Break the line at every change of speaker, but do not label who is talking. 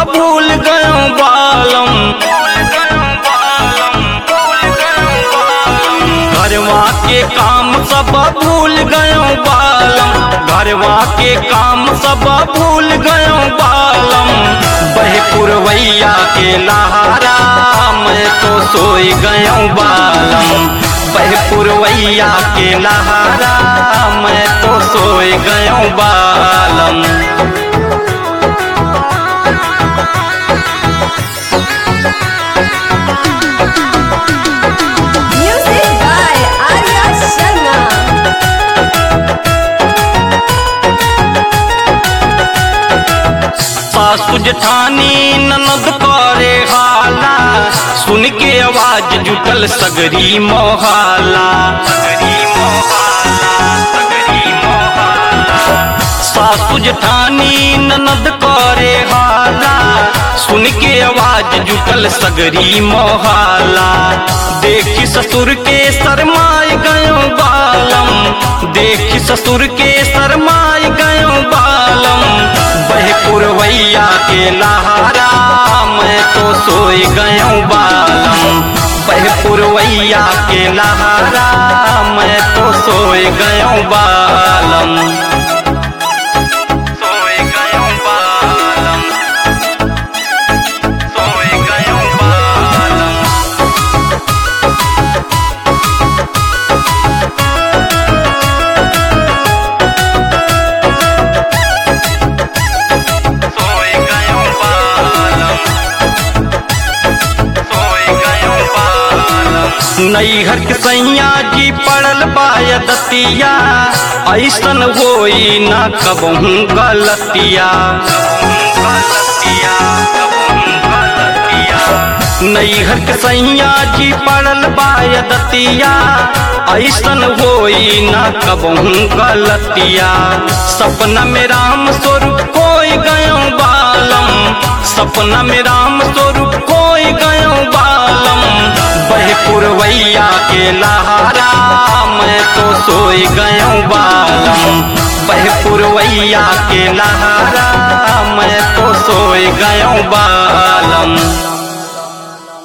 भूल गयो बालम घरवा के काम सब भूल गयो बालम घरवा के काम सब भूल गयो बालम बहे पुरवैया के लहारा मैं तो सोई गयो बालम बहे पुरवैया के लहारा मैं तो सोई गयो बालम
Music by Arya Sharma.
सासु जेठानी ननद करे हाला सुन के आवाज जुटल सगरी मोहाला सासु जेठानी ननद करे हाला सुन के आवाज जुटल सगरी मोहाला देखी ससुर के शरमाए गयो बालम देखी ससुर के शरमाए गयो बालम बह पुरवैया के लहारा मैं तो सोई गयो बालम बह पुरवैया के लहारा मैं तो सोई गयो बालम सोई गयो बालम सोई गयो बालम सोई गयो बालम सोई गयो बालम नैहर के सैया जी पड़ल बायदतिया ऐसन होई ना कबहू गलतिया नैहर के सैया जी पड़ल बायदतिया ऐसन होई ना कबहू गलतिया सपना में राम स्वरूप कोई गयो बालम सपना में राम स्वरूप कोई गयो बालम बह पुरवैया के लहारा मैं तो सोई गयो बालम बह पुरवैया के लहारा मैं तो सोई गयो बालम